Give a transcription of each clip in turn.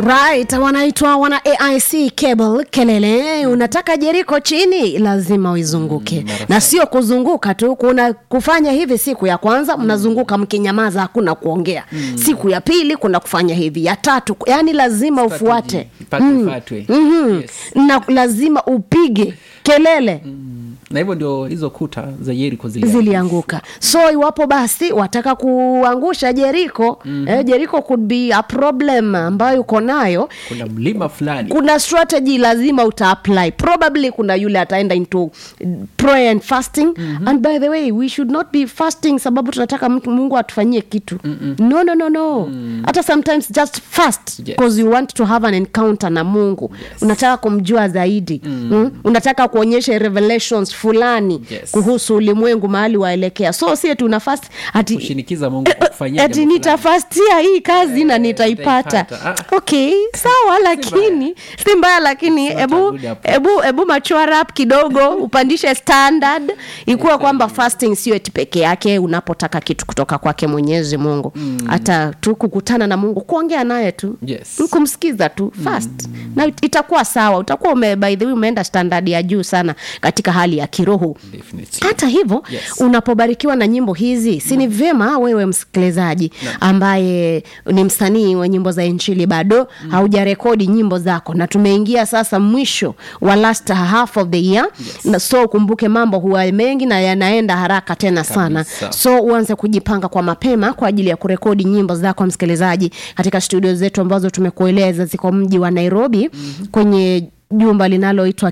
right wanaitwa wana aic cable kelele unataka jeriko chini lazima uizunguke Mm, mara na sio kuzunguka tu kuna kufanya hivi siku ya kwanza mnazunguka mkinyamaza hakuna kuongea siku ya pili kuna kufanya hivi ya tatu yani lazima ufuate Strategy, ipate ifuatwe. mm-hmm. Yes. na lazima upige kelele na hivyo ndio hizo kuta za yeriko zili zilianguka so iwapo basi wataka kuangusha jeriko mm-hmm. eh, jeriko could be a problem ambayo uko nayo kuna mlima fulani kuna strategy lazima uta apply probably kuna yule ataenda into prayer and fasting mm-hmm. and by the way we should not be fasting sababu tunataka mtu- mungu atufanyie kitu Mm-mm. no no no no hata sometimes just fast Yes. because you want to have an encounter na mungu Yes. unataka kumjua zaidi mm. Mm? unataka kuonyesha revelations fulani Yes. kuhusu ulimwengu mahali waelekea so sie tuna fast ati kushinikiza mungu kufanyia ati jambo fulani. nitafastia hii kazi na nitaipata nitaipata. okay sawa lakini si mbaya lakini It's not a hebu good approach. hebu hebu machwara up kidogo upandishe standard ikuwa kwamba fasting sio eti peke yake unapotaka kitu kutoka kwake mwenyezi mungu hata tu kukutana na mungu kuongea naye tu Yes. kumsikiza tu fast na it- itakuwa sawa utakuwa ume, by the way umeenda standard ya juu sana katika hali ya kiroho Definitely. hata hivyo Yes. unapobarikiwa na nyimbo hizi si ni vyema wewe msikilizaji ambaye ni msanii wa nyimbo za injili bado mm. haujarekodi nyimbo zako na tumeingia sasa mwisho wa last half of the year Yes. na so ukumbuke mambo huwa mengi na yanaenda haraka tena sana Kabisa. so uanze kujipanga kwa mapema kwa ajili ya kurekodi nyimbo zako msikilizaji katika studio zetu ambazo tumekueleza ziko mji wa nairobi mm-hmm. kwenye jumba linaloitwa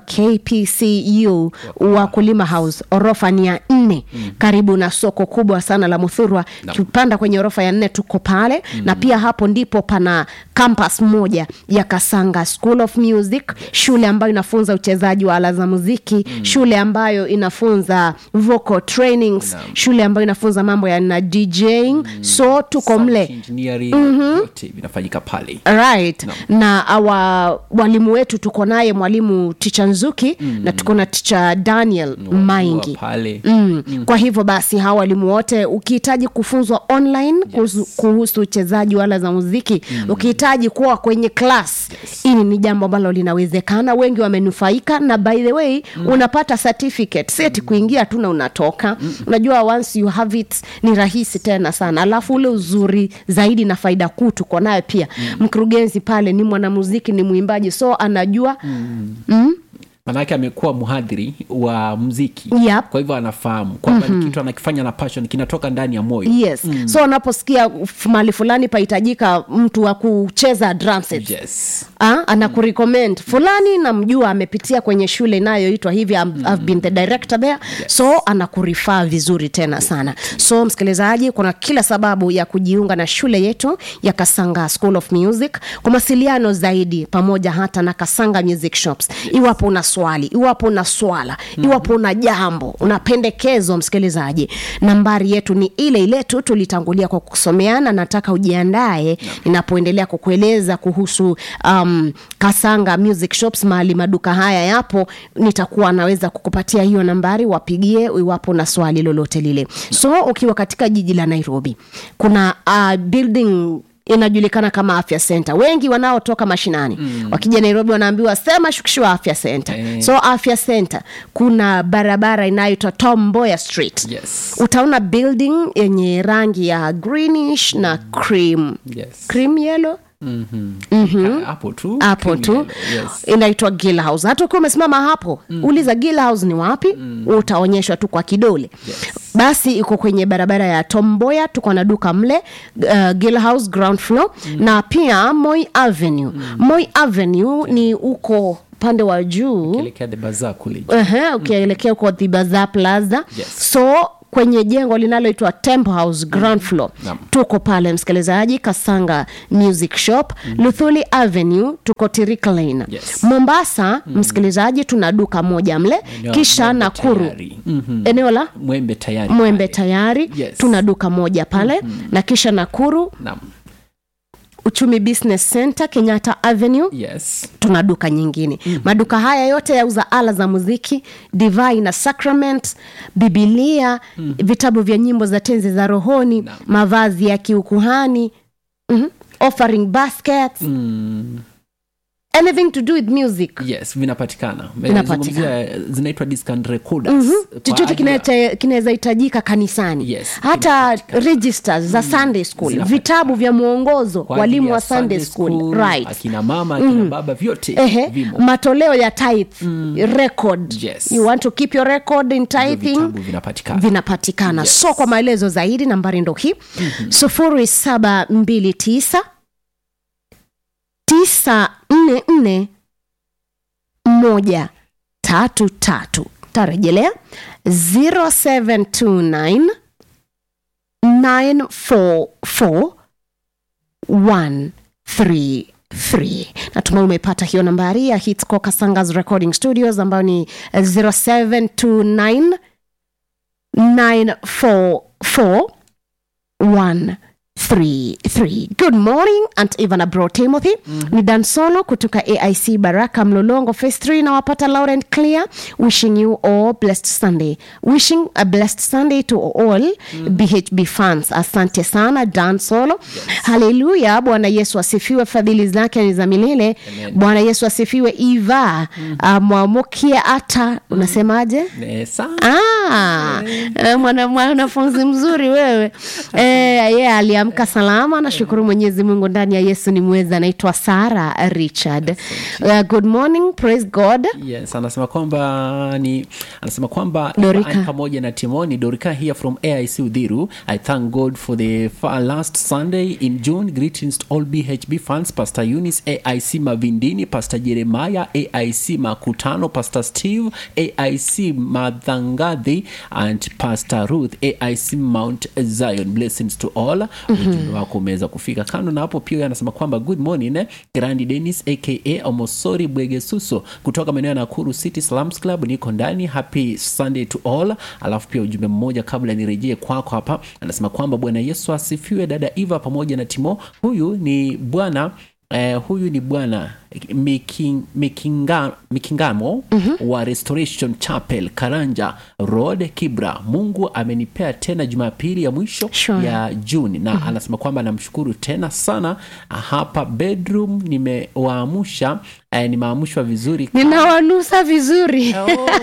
kpcu wakulima house orofa ni ya nne mm. karibu na soko kubwa sana la muthurwa tupanda kwenye orofa ya nne tuko pale mm. na pia hapo ndipo pana campus moja ya kasanga school of music shule ambayo inafunza uchezaji wa ala za muziki mm. shule ambayo inafunza vocal trainings Naam. shule ambayo inafunza mambo ya na djing mm. so tuko Sound mle engineering, yote vinafanyika pale right na awa walimu wetu tuko naye mwalimu ticha nzuki mm. na tuko na ticha daniel maingi Wa pale Mm. Mm. kwa hivyo basi hawa walimu wote ukihitaji kufunzwa online kuhusu, kuhusu uchezaji wala za muziki mm. ukihitaji kuwa kwenye klas hili ni jambo ambalo linawezekana wengi wamenufaika na by the way mm. unapata certificate seti kuingia tu na unatoka mm. unajua once you have it ni rahisi tena sana alafu ule uzuri zaidi na faida kuu tuko nayo pia mm. mkurugenzi pale ni mwanamuziki ni mwimbaji so anajua mm. Mm, manake amekuwa mhadhiri wa mziki Yep. kwa hivyo anafahamu kwamba mm-hmm. kitu anakifanya na passion kinatoka ndani ya moyo yes mm. so unaposikia f- mahali fulani pahitajika mtu wa kucheza drum set yes Ah, anakurecommend fulani namjua amepitia kwenye shule inayoitwa hivi I've, I've been the director there yes. so anakurifaa vizuri tena sana so msikilizaji kuna kila sababu ya kujiunga na shule yetu ya kasanga school of music kwa mawasiliano zaidi pamoja hata na kasanga music shops iwapo una swali iwapo una swala iwapo una jambo una pendekezo msikilizaji nambari yetu ni ile ile tu tulitangulia kwa kusomeana nataka ujiandae ninapoendelea kukueleza kuhusu um, kasanga music shops mahali maduka haya yapo nitakuwa naweza kukupatia hiyo nambari wapigie iwapo na swali lolote lile so ukiwa katika jiji la nairobi kuna uh, building inajulikana kama afya center wengi wanaotoka mashinani mm. wakija nairobi wanaambiwa sema shukishiwa afya center Eh. so afya center kuna barabara inayoitwa tom mboya street yes utaona building yenye rangi ya greenish na cream yes cream yellow Mhm. hapo tu hapo cream tu yellow, yes inaitwa gill house hata ukiwa umesimama hapo mm. uliza gill house ni wapi mm. utaonyeshwa tu kwa kidole Yes. basi iko kwenye barabara ya tomboya tuko na duka mle uh, gill house ground floor mm. na pia moi avenue mm. moi avenue ni uko upande wa juu elekea the bazaar kule Ehe, ukielekea huko the Bazaar plaza Yes. so kwenye jengo linaloitwa temple house ground floor Naam. tuko pale msikilizaji kasanga music shop luthuli avenue tuko tirik lane Yes. mombasa msikilizaji tuna duka moja mle Eneo kisha Mwembe nakuru tayari. Mhm. eneo la mwembe tayari mwembe pale. tayari Yes. tuna duka moja pale na kisha nakuru Naam. uchumi business center kenyatta avenue yes tuna duka nyingine mm. maduka haya yote yauza ala za muziki divai na sacrament bibilia mm. vitabu vya nyimbo za tenzi za rohoni Naam. mavazi ya kiukuhani mm-hmm. offering baskets anything to do with music yes vinapatikana Vinapatikana. Zungumzia, zinaitwa disc and recorders Kwa chochote ajili ya- kinacha- kinaweza hitajika kanisani Yes, hata registers za sunday school Zinapatikana. vitabu vya mwongozo kwa ajili walimu ya wa sunday school, right akina mama akina baba vyote Ehe, vimo matoleo ya tithe record Yes. you want to keep your record in Hivyo tithing vitabu vinapatikana vinapatikana Yes. so kwa maelezo zaidi nambari ndo hii sufuri saba mbili tisa tisa nne nne moja tatu tatu tarejelea 0729 944 133 natumai umepata hiyo nambari ya hitsco kasangas recording studios ambayo ni 0729 944 133 good morning and even abro timothy ni dan solo kutoka aic baraka mlolongo face 3 nawapata laurent clear wishing you all blessed sunday wishing a blessed sunday to all bhb fans asante sana dan solo haleluya bwana yesu asifiwe fadhili zake ni za milele bwana yesu asifiwe iva mm. mwamukia hata unasemaje Eh, sana Ah, eh, mwana- mwanafunzi mzuri wewe eh, ye aliamka salama nashukuru mwenyezi mungu ndani ya yesu ni mwezi anaitwa sara richard uh, good morning praise god yes anasema kwamba ni anasema kwamba Dorika. Ivan pamoja na timoni dorika here from aic udhiru i thank god for the fa- last sunday in june greetings to all bhb fans pastor eunice aic mavindini pastor jeremiah aic makutano pastor steve aic madhangadhi and pastor ruth aic mount zion blessings to all ujumbe wako umeweza kufika kando na hapo pia anasema kwamba good morning eh, grandi denis aka omosori bwegesuso kutoka maeneo ya nakuru city slums club niko ndani happy sunday to all alafu pia ujumbe mmoja kabla nirejee kwako hapa anasema kwamba bwana yesu asifiwe dada eva pamoja na timo huyu ni bwana Eh, huyu ni bwana Miking, Mikinga, mikingamo mm-hmm. wa restoration chapel karanja road kibra mungu amenipea tena jumapili ya mwisho Sure. ya juni na mm-hmm. anasema kwamba namshukuru tena sana hapa bedroom nimewaamsha eh, nimeamshwa vizuri ninawanusa vizuri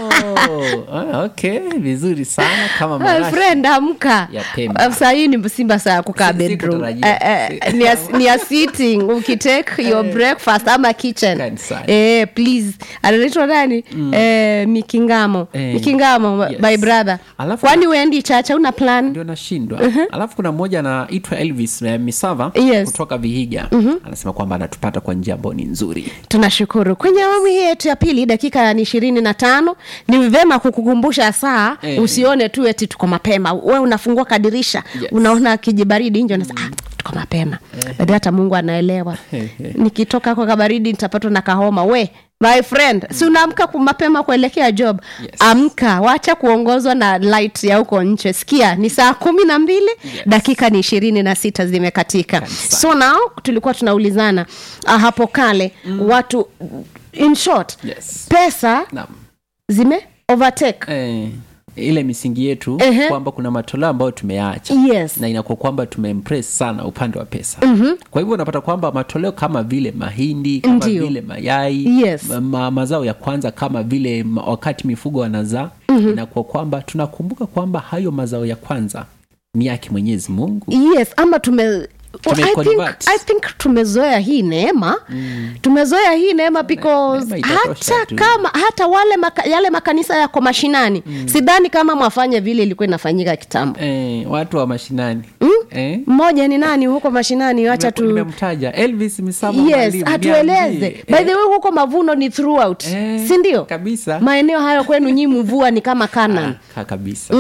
oh, ah, okay vizuri sana kama My marashi. friend amka Ya Pemba. Uh, saa hii ni simba saa ya kukaa Si- bedroom sikutarajia. Eh, eh, ni ya- ni ya sitting ukitake your breakfast ama kitchen Kanisani. eh, please anaitwa nani eh, mikingamo Eh, mikingamo yes. my brother Alafu- kwani uendi chacha una plan ndio nashindwa alafu kuna mmoja anaitwa elvis eh, misava Yes. kutoka vihiga anasema kwamba anatupata kwa njia ambayo ni nzuri tunashukuru kwenye awamu hii yetu ya pili dakika ni ishirini na tano ni vema kukukumbusha saa Eh. usione tu eti tuko mapema we unafungua kadirisha Yes. unaona kijibaridi nje unasema ah, tuko mapema baada hata mungu anaelewa nikitoka kwa kabaridi nitapatwa na kahoma we my friend si unaamka ku- mapema kuelekea job Yes. amka wacha kuongozwa na light ya huko nche sikia ni saa kumi na mbili dakika ni ishirini na sita zimekatika Kabisa. so now tulikuwa tunaulizana uh, hapo kale mm. watu in short yes. pesa Naam. zime overtake eh, ile misingi yetu Ehe. kwamba kuna matoleo ambayo tumeyaacha yes na inakuwa kwamba tumeimpress sana upande wa pesa mm-hmm. kwa hivyo unapata kwamba matoleo kama vile mahindi kama Ndiyo. vile mayai Yes. ma, ma, mazao ya kwanza kama vile ma, wakati mifugo wanazaa mm-hmm. inakuwa kwamba tunakumbuka kwamba hayo mazao ya kwanza ni yake mwenyezi mungu yes ama tume Tume I think, convert. I think tumezoea hii neema mm. tumezoea hii neema because neema itatosha hata tu. kama hata wale maka, yale makanisa yako mashinani mm. sidhani kama mwafanye vile ilikuwa inafanyika kitambo eh, watu wa mashinani mm? eh? mmoja ni nani huko mashinani wacha tu nimemtaja elvis misamo yes mwalimu, atueleze niambie. by the way huko mavuno ni throughout Eh, sindio kabisa. maeneo hayo kwenu nyi mvua ni kama kanan Ka- kabisa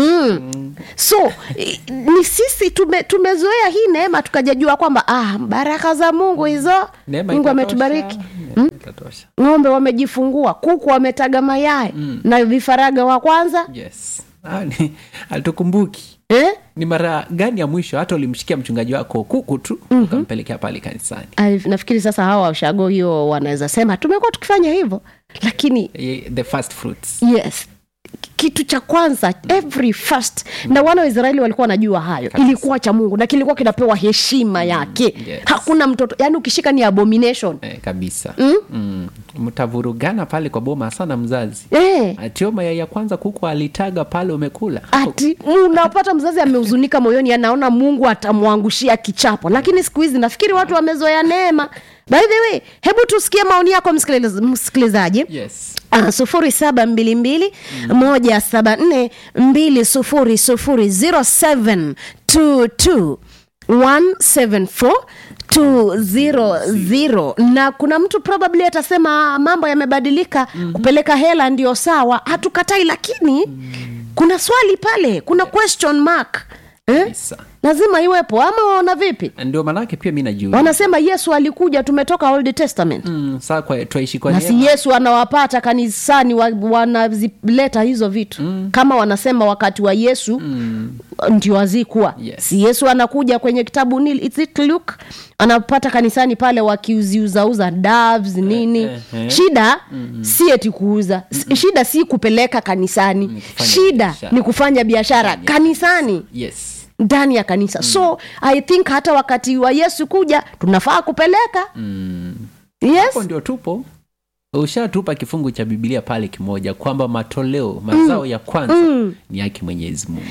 so i- ni sisi tume, tumezoea hii neema tukajajua kwamba ah, baraka za mungu hizo Neema mungu itatosha, ametubariki neema itatosha. ng'ombe wamejifungua kuku wametaga mayai na vifaranga wa kwanza yes Ah, ni- alitukumbuki eh? ni mara gani ya mwisho hata ulimshikia mchungaji wako kuku tu mm-hmm. ukampelekea pale kanisani Ai, nafikiri sasa hawa ushago hiyo wanaweza sema tumekuwa tukifanya hivyo lakini Eh, the first fruits yes kitu cha kwanza every first na wana wa israeli walikuwa wanajua hayo ilikuwa cha mungu na kilikuwa kinapewa heshima yake yes. hakuna mtoto yani ukishika ni abomination eh, kabisa mm? mtavurugana pale kwa boma sana mzazi eh. atio mayai ya kwanza kuku alitaga pale umekula ati unapata mzazi amehuzunika moyoni anaona mungu atamwangushia kichapo lakini siku hizi nafikiri watu wamezoea neema by the way hebu tusikie maoni yako msikiliz- msikilizaji yes Ah, sufuri saba mbili mbili moja saba nne mbili sufuri sufuri zero seven two two one seven four two zero zero na kuna mtu probably atasema mambo yamebadilika mm-hmm. kupeleka hela ndio sawa hatukatai lakini mm. kuna swali pale kuna question mark eh? kabisa lazima iwepo ama waona vipi ndio maanake pia mi najua wanasema yesu alikuja tumetoka old testament mm, saa kwa twaishi kwa na neema. si yesu anawapata kanisani wa, wanazileta hizo vitu mm. kama wanasema wakati wa yesu mm. ndio hazikuwa Yes. si yesu anakuja kwenye kitabu nil is it luke anapata kanisani pale wakiuziuzauza doves nini eh, eh. shida mm-hmm. si eti kuuza mm shida si kupeleka kanisani kufanya shida biashara. ni kufanya biashara kanisani yes ndani ya kanisa mm. so i think hata wakati wa yesu kuja tunafaa kupeleka mm. yes hapo ndio tupo ushatupa kifungu cha bibilia pale kimoja kwamba matoleo mazao ya kwanza Mm. ni yake mwenyezi mungu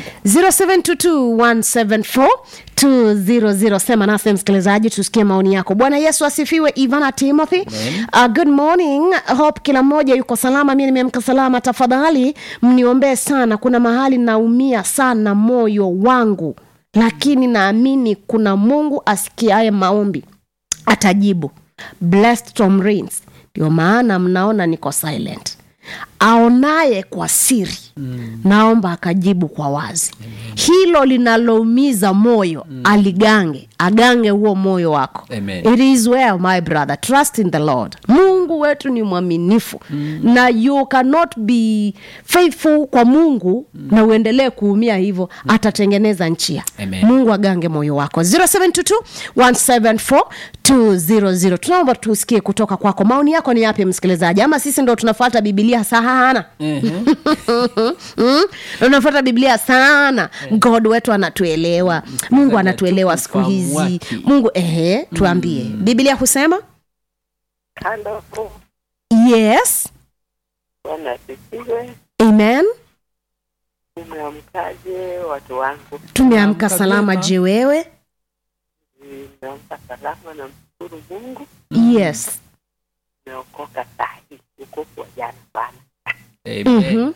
0722174200 sema nasi msikilizaji tusikie maoni yako bwana yesu asifiwe ivana timothy Amen. uh, good morning hope kila mmoja yuko salama mi nimeamka salama tafadhali mniombee sana kuna mahali naumia sana moyo wangu lakini naamini kuna mungu asikiaye maombi atajibu blessed Tom Rains. ndio maana mnaona niko silent aonaye kwa siri mm. naomba akajibu kwa wazi mm. hilo linaloumiza moyo mm. aligange agange huo moyo wako Amen. it is well my brother trust in the lord mungu wetu ni mwaminifu mm. na you cannot be faithful kwa mungu mm. na uendelee kuumia hivyo mm. atatengeneza njia Amen. mungu agange moyo wako 0722174200 tunaomba tusikie kutoka kwako maoni yako ni yapi msikilizaji ama sisi ndo tunafuata bibilia sana Mhm. mm? tunafuata biblia sana god wetu anatuelewa mungu anatuelewa siku ufahamu hizi wake. mungu ehe tuambie biblia husema Halo, yes Bwana asifiwe. amen Umeamkaje watu wangu? tumeamka Tumeamka salama vyema. je wewe Nimeamka salama na mshukuru Mungu. yes Nimeokoka sahi, ukoku wa jana sana. Amen. Mhm.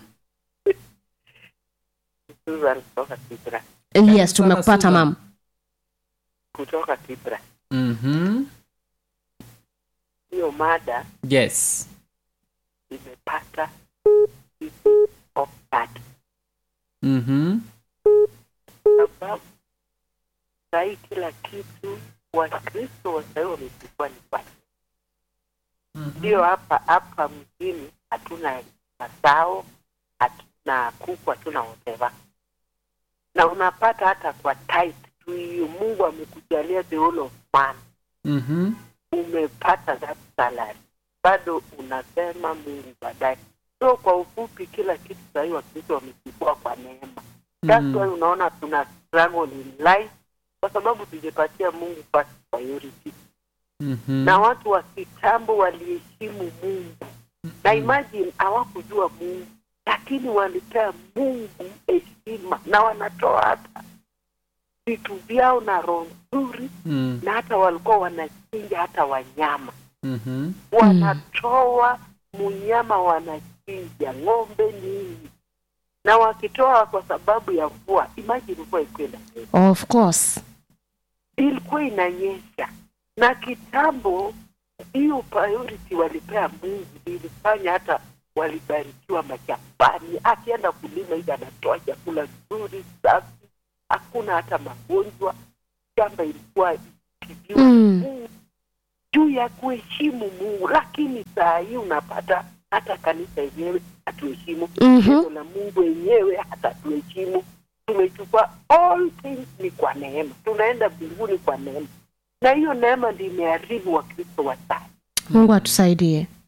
Susan kutoka Kibra, yes sana, tumekupata Susan. mam kutoka Kibra. Mhm. Hiyo mada yes imepata of that Mhm. sababu sahii kila kitu Wakristo wa sahii wamechukua ni kwa ndio hapa hapa mjini hatuna mazao hatuna kuku hatuna whatever na unapata hata kwa tight tu hiyo mungu amekujalia the whole of man Mhm. umepata that salary bado unasema mungu baadaye so kwa ufupi kila kitu sahii wakristo wamechukua kwa neema that's Mm. why unaona tuna struggle in life kwa sababu tujepatia mungu first priority Mhm. na watu wa kitambo waliheshimu mungu na imagine hawakujua mungu lakini walipea mungu heshima na wanatoa hata vitu vyao na roho nzuri Mm. na hata walikuwa wanachinja hata wanyama Mhm. wanatoa munyama wanachinja ng'ombe nini na wakitoa kwa sababu ya mvua imagine mvua ikwenda of course ilikuwa inanyesha na kitambo hiyo priority walipea mungu ilifanya hata walibarikiwa mashambani akienda kulima hivi anatoa chakula nzuri safi hakuna hata magonjwa shamba ilikuwa ikipigiwa Mm. mungu juu ya kuheshimu mungu lakini saa hii unapata hata kanisa yenyewe hatuheshimu Mhm. neno la mungu wenyewe hata tuheshimu tumechukua all things ni kwa neema tunaenda mbinguni kwa neema na hiyo neema ndi imeharibu wakristo wa sasa mungu atusaidie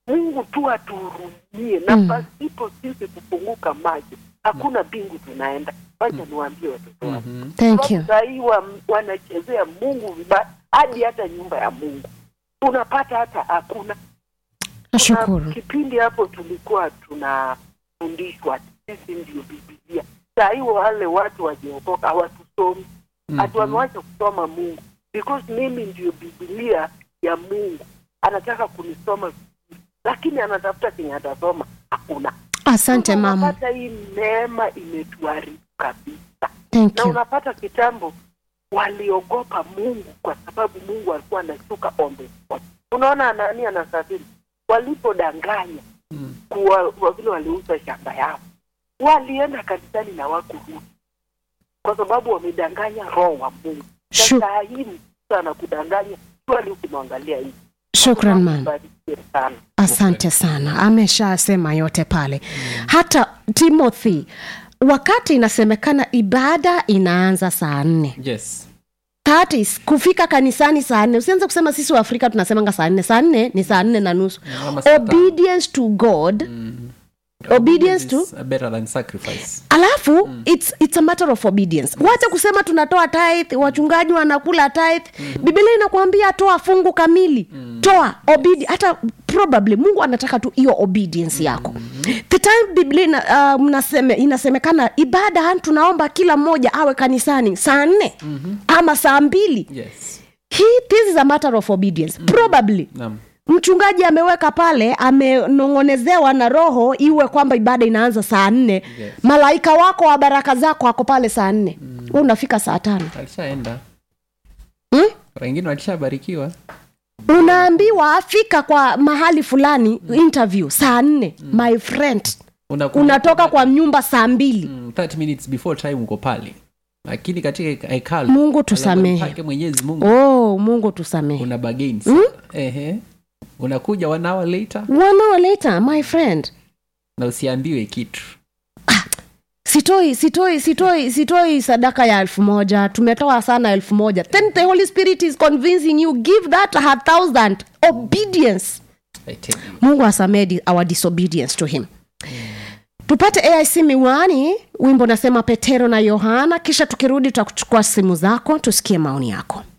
mungu tu atuhurumie na pasipo sisi kufunguka macho hakuna mbingu tunaenda wacha niwaambie watoto wangu thank you sahii wa, wanachezea mungu vibaya hadi hata nyumba ya mungu unapata hata hakuna nashukuru Kuna kipindi hapo tulikuwa tunafundishwa sisi ndio bibilia sahii wale watu wajiokoka hawatusomi hatu wamewacha kusoma mungu because mimi ndio bibilia ya mungu anataka kunisoma lakini anatafuta kenye atasoma hakuna asante Sasa mama unapata hii neema imetuharibu kabisa thank na you unapata kitambo waliogopa mungu kwa sababu mungu alikuwa anashuka on the spot unaona nani anasafiri walipodanganya kuwa kwa vile waliuza shamba yao walienda kanisani na wakurudi kwa sababu wamedanganya roho wa mungu Shu- sasa hii mtu anakudanganya swali ukimwangalia hivi shukran man Barikiwe sana asante sana ameshasema yote pale hata timothy wakati inasemekana ibada inaanza saa nne yes That is, kufika kanisani saa nne usianze kusema sisi wa afrika tunasemanga saa nne saa nne ni saa nne na nusu ama saa tano. obedience to god obedience to is better than sacrifice alafu mm. it's, it's a matter of obedience wacha kusema tunatoa tithe wachungaji wanakula tithe mm. biblia inakuambia toa fungu kamili mm. toa obedi hata probably mungu anataka tu hiyo obedience yako mm-hmm. the time biblia ina, uh, mnaseme, inasemekana ibada tunaomba kila mmoja awe kanisani saa nne mm-hmm. ama saa mbili yes hii this is a matter of obedience mm. probably naam mchungaji ameweka pale amenong'onezewa na roho iwe kwamba ibada inaanza saa nne Yes. malaika wako wa baraka zako ako pale saa nne mm. unafika saa tano alishaenda hmm? wengine walishabarikiwa unaambiwa fika kwa mahali fulani mm. interview saa nne mm. my friend Unakumbuka- unatoka kwa nyumba saa mbili Mm, 30 minutes before time uko pale lakini katika hekalu Mungu tusamehe. alama pake mwenyezi mungu oh mungu tusamehe una bagain sana ehe unakuja one hour later one hour later my friend na usiambiwe kitu sitoi sitoi sitoi sitoi sadaka ya elfu moja tumetoa sana elfu moja then the holy spirit is convincing you give that a thousand obedience I tell you. mungu asamedi our disobedience to him tupate aic miwani wimbo nasema petero na yohana kisha tukirudi tutakuchukua simu zako tusikie maoni yako